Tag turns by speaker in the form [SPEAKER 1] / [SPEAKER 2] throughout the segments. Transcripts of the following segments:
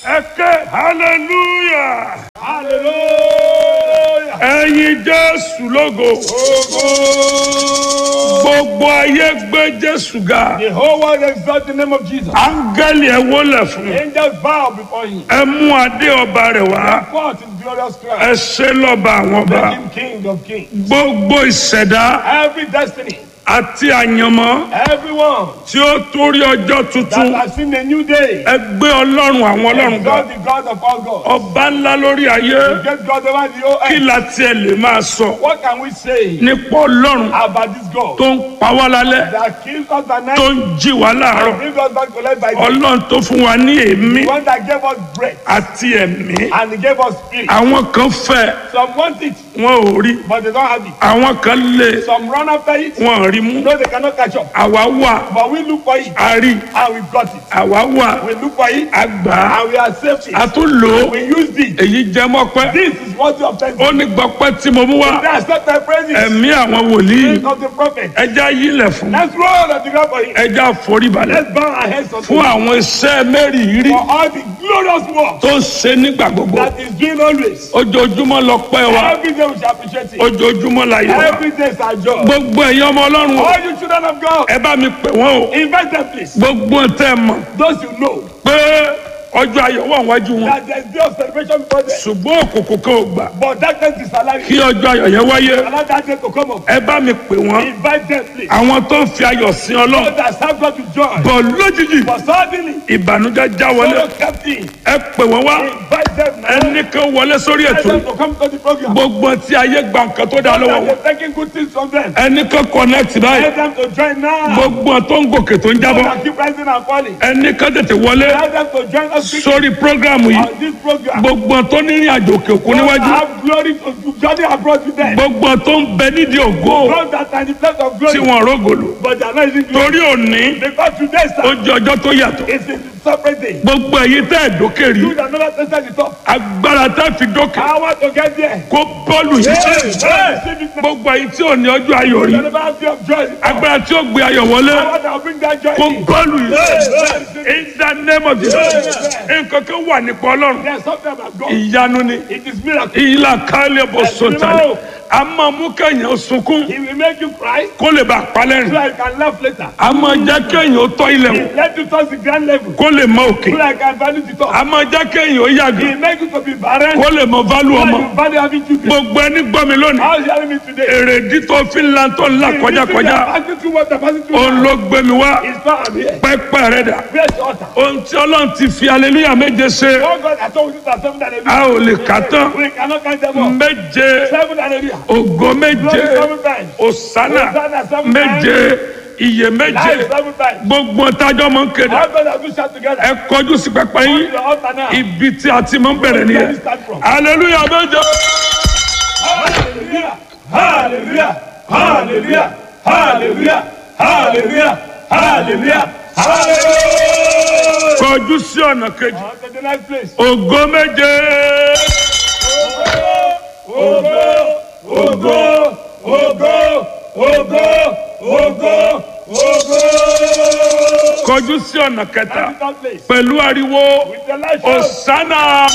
[SPEAKER 1] ẹ ké hallelujah
[SPEAKER 2] Hallelujah.
[SPEAKER 1] ẹyin jésù lógo gbogbo ayé gbé jésù ga
[SPEAKER 2] The whole world exalt the name of Jesus.
[SPEAKER 1] áńgẹ́lì ẹ wólẹ̀ fún un.
[SPEAKER 2] Angels bow before him.
[SPEAKER 1] ẹ mú adé ọba rẹ̀ wá
[SPEAKER 2] Forth in glorious crown.
[SPEAKER 1] ẹ ṣe lọ́ba àwọn ọba
[SPEAKER 2] Make him king of kings.
[SPEAKER 1] gbogbo ìṣẹ̀dá
[SPEAKER 2] Every destiny,
[SPEAKER 1] àti àyànmọ́
[SPEAKER 2] everyone
[SPEAKER 1] tí ó torí ọjọ́
[SPEAKER 2] that
[SPEAKER 1] tuntun
[SPEAKER 2] has seen a new day,
[SPEAKER 1] ẹ gbé ọlọ́run àwọn ọlọ́run ga
[SPEAKER 2] exalt the God of all gods.
[SPEAKER 1] ọba ńlá lórí ayé
[SPEAKER 2] Get God over the whole
[SPEAKER 1] kí
[SPEAKER 2] earth.
[SPEAKER 1] la tiẹ̀ lè máa sọ
[SPEAKER 2] What can we say
[SPEAKER 1] nípa ọlọ́run
[SPEAKER 2] about this God
[SPEAKER 1] tó ń pa wá lálẹ́
[SPEAKER 2] that kills us at
[SPEAKER 1] tó
[SPEAKER 2] night,
[SPEAKER 1] ń jí wá láàárọ̀
[SPEAKER 2] brings us back to life by day?
[SPEAKER 1] ọlọ́run tó fún wa ní èémí
[SPEAKER 2] The one that gave us breath
[SPEAKER 1] àti ẹ̀mí
[SPEAKER 2] and he gave us spirit.
[SPEAKER 1] àwọn kan fẹ́
[SPEAKER 2] Some want it,
[SPEAKER 1] wọn ò rí
[SPEAKER 2] but they don't have it.
[SPEAKER 1] àwọn kan lé
[SPEAKER 2] Some run after it,
[SPEAKER 1] wọn ò rí mú
[SPEAKER 2] no, they cannot catch up.
[SPEAKER 1] àwa wà
[SPEAKER 2] But we look for it
[SPEAKER 1] a rí
[SPEAKER 2] and we got it.
[SPEAKER 1] àwa wà
[SPEAKER 2] We look for it
[SPEAKER 1] a gbà á
[SPEAKER 2] and we accept
[SPEAKER 1] a
[SPEAKER 2] it.
[SPEAKER 1] tún lò ó
[SPEAKER 2] We used it.
[SPEAKER 1] èyí jẹ́ mọ́pẹ́
[SPEAKER 2] This is what you have said.
[SPEAKER 1] ó ní gbọ́pẹ́ tí mo mú wá
[SPEAKER 2] That's not my praises.
[SPEAKER 1] ẹ̀mí àwọn wòlíì
[SPEAKER 2] Praise of the prophet.
[SPEAKER 1] ẹja yílẹ̀ fún
[SPEAKER 2] Let's roll on the ground for him.
[SPEAKER 1] ẹja foríbalẹ̀
[SPEAKER 2] Let's bow our heads unto
[SPEAKER 1] fún
[SPEAKER 2] him
[SPEAKER 1] àwọn iṣẹ́ mẹ́rìírí
[SPEAKER 2] for all the glorious work
[SPEAKER 1] tó ń ṣe nígbà gbogbo
[SPEAKER 2] that is doing always.
[SPEAKER 1] ojoojúmọ́ lọ pẹ́ wa
[SPEAKER 2] Every day we shall appreciate it.
[SPEAKER 1] ojoojúmọ́ la yẹ wa
[SPEAKER 2] Every day is our job.
[SPEAKER 1] gbogbo ẹ̀yin ọmọ ọlọ́run o,
[SPEAKER 2] All you children of God,
[SPEAKER 1] ẹ bá mi pè wọ́n o
[SPEAKER 2] invite them please.
[SPEAKER 1] gbogbo tẹ́ ẹ mọ̀
[SPEAKER 2] Those you know
[SPEAKER 1] pé ọjọ́ ayọ̀ wà wájú wọn
[SPEAKER 2] that there is day of celebration before them.
[SPEAKER 1] ṣùgbọ́n òkùnkùn kan ò gbà
[SPEAKER 2] But darkness is alive.
[SPEAKER 1] kí ọjọ́ ayọ̀ yẹn wáyé
[SPEAKER 2] Allow that day to come up.
[SPEAKER 1] ẹ bá mi pè wọ́n
[SPEAKER 2] Invite them please.
[SPEAKER 1] àwọn tó ń fi ayọ̀ sin ọlọ́run
[SPEAKER 2] So that serve God with joy.
[SPEAKER 1] bọ̀ lójijì
[SPEAKER 2] But suddenly,
[SPEAKER 1] ìbànújẹ́ já wọlé
[SPEAKER 2] follow captain.
[SPEAKER 1] ẹ pè wọ́n wá
[SPEAKER 2] Invite them now.
[SPEAKER 1] ẹnì kan wọlé sórí
[SPEAKER 2] Invite
[SPEAKER 1] ètò
[SPEAKER 2] them to come to the program.
[SPEAKER 1] gbogbo tí ayé gba nǹkan tó dá lọ́wọ́
[SPEAKER 2] And
[SPEAKER 1] wọn
[SPEAKER 2] they're taking good things from them.
[SPEAKER 1] ẹnì kan connect báyìí
[SPEAKER 2] Let them to join now.
[SPEAKER 1] gbogbo tó ń gòkè tó ń
[SPEAKER 2] So
[SPEAKER 1] jábọ́
[SPEAKER 2] that keep rising and falling.
[SPEAKER 1] ẹnì kan tètè wọlé
[SPEAKER 2] Let them to join us quickly
[SPEAKER 1] sórí prógrámù yìí
[SPEAKER 2] on this program.
[SPEAKER 1] gbogbo tó ní ìrìn àjò òkè òkun níwájú
[SPEAKER 2] have glory to journey abroad with them.
[SPEAKER 1] gbogbo tó ń bẹ nídìí ògo
[SPEAKER 2] Those that are in the place of
[SPEAKER 1] tí
[SPEAKER 2] glory,
[SPEAKER 1] wọn rógòlò
[SPEAKER 2] but they are not using glory.
[SPEAKER 1] torí òní
[SPEAKER 2] Because today,
[SPEAKER 1] ó
[SPEAKER 2] sir,
[SPEAKER 1] jẹ ọjọ́ tó yàtọ̀
[SPEAKER 2] is a separate day.
[SPEAKER 1] gbogbo èyí tẹ́ ẹ̀ dókè rí
[SPEAKER 2] You that never tested the top.
[SPEAKER 1] agbára tẹ́ fi dókè
[SPEAKER 2] I want to get there.
[SPEAKER 1] kó bọ́ọ̀lù yìí
[SPEAKER 2] Hey, receive it now.
[SPEAKER 1] gbogbo èyí tí ò ní ọjọ́ ayọ̀ rí
[SPEAKER 2] You never have day of joy.
[SPEAKER 1] agbára tí ó gbé ayọ̀ wọlé
[SPEAKER 2] I want to bring that joy
[SPEAKER 1] kó
[SPEAKER 2] in.
[SPEAKER 1] bọ́ọ̀lù yìí
[SPEAKER 2] Hey,
[SPEAKER 1] in the name of Jesus nǹkan kan wà nípa ọlọ́run
[SPEAKER 2] There's something about God.
[SPEAKER 1] ìyanu ni
[SPEAKER 2] It is miracle.
[SPEAKER 1] ìlà kálẹ̀ bọ̀ sọ̀tàlẹ̀ a máa mú kẹ́yìn sunkún
[SPEAKER 2] He will make you cry
[SPEAKER 1] kó lè bá
[SPEAKER 2] so
[SPEAKER 1] palẹ́rìn
[SPEAKER 2] I can laugh later.
[SPEAKER 1] a máa jẹ́ kẹ́yìn ó tọ́ ilẹ̀ wò
[SPEAKER 2] Let you touch the grand level
[SPEAKER 1] kó lè mọ òkè
[SPEAKER 2] so I can value the top.
[SPEAKER 1] a máa jẹ́ kẹ́yìn ó yàgò
[SPEAKER 2] He make you to be barren
[SPEAKER 1] kó lè mọ válù
[SPEAKER 2] so
[SPEAKER 1] ọmọ
[SPEAKER 2] you value having children.
[SPEAKER 1] gbogbo ẹni gbọ́ mi lónìí
[SPEAKER 2] How is hearing me today?
[SPEAKER 1] èrèdí tó fi ń lan tó ń là kọjákọjá
[SPEAKER 2] Passing through what I'm passing through
[SPEAKER 1] òun
[SPEAKER 2] now.
[SPEAKER 1] ló gbé mi wá
[SPEAKER 2] It's not I'm here.
[SPEAKER 1] pẹ́pẹ́ rẹ̀ dà
[SPEAKER 2] Where's the altar?
[SPEAKER 1] ohun tí ọlọ́run ti fi aleluya méje ṣe
[SPEAKER 2] Oh God, I told you that seven hallelujah.
[SPEAKER 1] a ò lè kà tán
[SPEAKER 2] We cannot count them all.
[SPEAKER 1] méje
[SPEAKER 2] Seven hallelujah.
[SPEAKER 1] ògo méje
[SPEAKER 2] Glory seven times.
[SPEAKER 1] òsánà
[SPEAKER 2] Hosanna seven
[SPEAKER 1] méje iye méje
[SPEAKER 2] Life seven times.
[SPEAKER 1] gbogbo tájọ́ mọ̀ ń kéde
[SPEAKER 2] All God has shout together.
[SPEAKER 1] ẹ kọjú sí pẹpẹ
[SPEAKER 2] Come
[SPEAKER 1] yín
[SPEAKER 2] to the altar now.
[SPEAKER 1] ibi tí a ti mọ̀ ń bẹ̀rẹ̀
[SPEAKER 2] Where
[SPEAKER 1] nìyẹn
[SPEAKER 2] do we start from?
[SPEAKER 1] aleluya méje
[SPEAKER 2] Hallelujah. Hallelujah. Hallelujah. Hallelujah. Hallelujah. Hallelujah. Hallelujah.
[SPEAKER 1] kọjú sí ọ̀nà kejì
[SPEAKER 2] On to the next place.
[SPEAKER 1] ògo méje
[SPEAKER 2] Ogo, ogo, ogo, ogo, ogo, ogo.
[SPEAKER 1] kọjú sí ọ̀nà kẹta
[SPEAKER 2] On to that place.
[SPEAKER 1] pẹ̀lú ariwo
[SPEAKER 2] With the light shout.
[SPEAKER 1] òsánà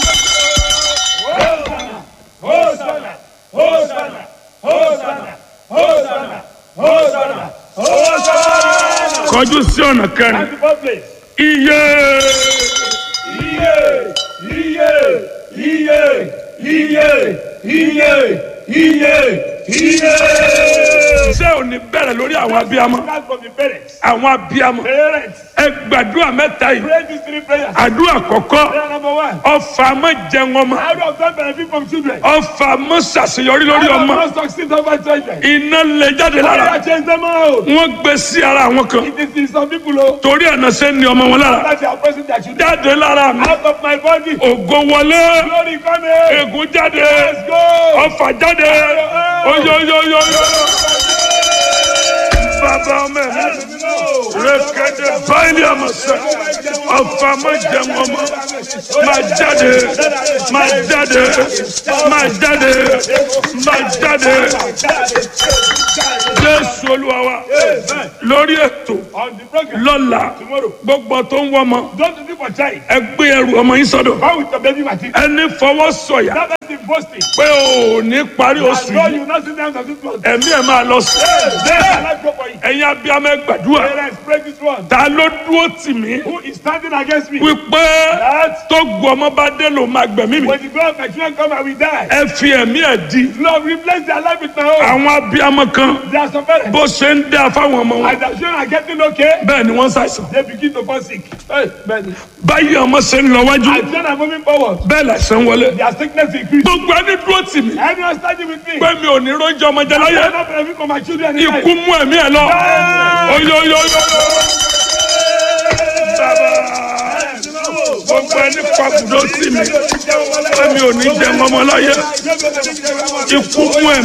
[SPEAKER 2] Hosanna, Hosanna, Hosanna, Hosanna, Hosanna, Hosanna.
[SPEAKER 1] kọjú sí ọ̀nà kẹrin
[SPEAKER 2] On to that place.
[SPEAKER 1] iye
[SPEAKER 2] Iye, iye, iye, iye, iye, iye, iye.
[SPEAKER 1] ṣé ò ní bẹ̀rẹ̀ lórí àwọn abiyamọ
[SPEAKER 2] That's from the parents.
[SPEAKER 1] àwọn abiyamọ
[SPEAKER 2] Parents,
[SPEAKER 1] ẹ gbàdúrà mẹ́ta yìí
[SPEAKER 2] pray these three prayers.
[SPEAKER 1] àdúrà kọ̀kọ́
[SPEAKER 2] Prayer number one.
[SPEAKER 1] ọfà mọ́ jẹun ọmọ
[SPEAKER 2] How do I obtain benefit from children?
[SPEAKER 1] ọfà mọ́ ṣàṣeyọrí lórí
[SPEAKER 2] How do
[SPEAKER 1] ọmọ
[SPEAKER 2] I not succeed over children?
[SPEAKER 1] iná lè jáde
[SPEAKER 2] How do
[SPEAKER 1] lára
[SPEAKER 2] I change them out?
[SPEAKER 1] wọ́n gbé sí ara àwọn kan
[SPEAKER 2] It is in some people oh,
[SPEAKER 1] torí ẹ̀nà ṣe ń ní ọmọ wọn lára
[SPEAKER 2] that they are pressing their children
[SPEAKER 1] jáde lára mi
[SPEAKER 2] out of my body.
[SPEAKER 1] ògo wọlé
[SPEAKER 2] Glory coming.
[SPEAKER 1] ègún jáde
[SPEAKER 2] Let's go.
[SPEAKER 1] ọfà jáde oyoyoyoyo bàbá ọmọ mi rẹ̀kẹ̀dẹ̀ báyìí àmọ̀sẹ̀ ọ̀fà má jẹun ọmọ má jáde má jáde má jáde má jáde jésù olúwa wa lórí ètò
[SPEAKER 2] On the program.
[SPEAKER 1] lọ́la
[SPEAKER 2] Tomorrow.
[SPEAKER 1] gbogbo tó ń wọ́mọ
[SPEAKER 2] Don't do for child.
[SPEAKER 1] ẹ gbé ẹrù ọmọ yín sọ́dọ̀
[SPEAKER 2] Come with your baby material.
[SPEAKER 1] ẹni fọwọ́ sọ̀yà
[SPEAKER 2] That person boasting.
[SPEAKER 1] pé ò ní parí
[SPEAKER 2] As
[SPEAKER 1] oṣù
[SPEAKER 2] God
[SPEAKER 1] yìí
[SPEAKER 2] you not sit down and this one.
[SPEAKER 1] ẹ̀mí ẹ̀ máa lọ sí
[SPEAKER 2] Let life go for you.
[SPEAKER 1] ẹ̀yin abiyamọ ẹ gbàdúrà
[SPEAKER 2] Parents, pray this one.
[SPEAKER 1] ta ló dúró tì mí
[SPEAKER 2] Who is standing against me?
[SPEAKER 1] wípé
[SPEAKER 2] That
[SPEAKER 1] tó gu ọmọ bá dé ló máa gbẹ̀mí mi
[SPEAKER 2] when the God of my children come, I will die.
[SPEAKER 1] ẹ fi ẹ̀mí ẹ̀ di
[SPEAKER 2] Lord, replace their life with my own.
[SPEAKER 1] àwọn abiyamọ kan
[SPEAKER 2] They are suffering.
[SPEAKER 1] bó ṣe ń dá fáwọn ọmọ wọn
[SPEAKER 2] As their children are getting okay,
[SPEAKER 1] bẹ́ẹ̀ ni wọ́n ṣàìsàn
[SPEAKER 2] they begin to fall sick. Hey, man.
[SPEAKER 1] báyìí ọmọ ṣe ń lọ wájú
[SPEAKER 2] As children are moving forward,
[SPEAKER 1] bẹ́ẹ̀ làṣẹ ń wọlé
[SPEAKER 2] their sickness increase.
[SPEAKER 1] gbogbo ẹni dúró tì mí
[SPEAKER 2] Anyone standing with me?
[SPEAKER 1] pé mi ò ní róúnjẹ ọmọ jẹ
[SPEAKER 2] I
[SPEAKER 1] láyé
[SPEAKER 2] will not benefit from my children in life.
[SPEAKER 1] ikú mú ẹ̀mí ẹ̀ lọ oyoyoyo bàbá gbogbo ẹni pàkúdó tì mí pé mi ò ní jẹ ọmọ láyé ikú mú ẹ̀mí.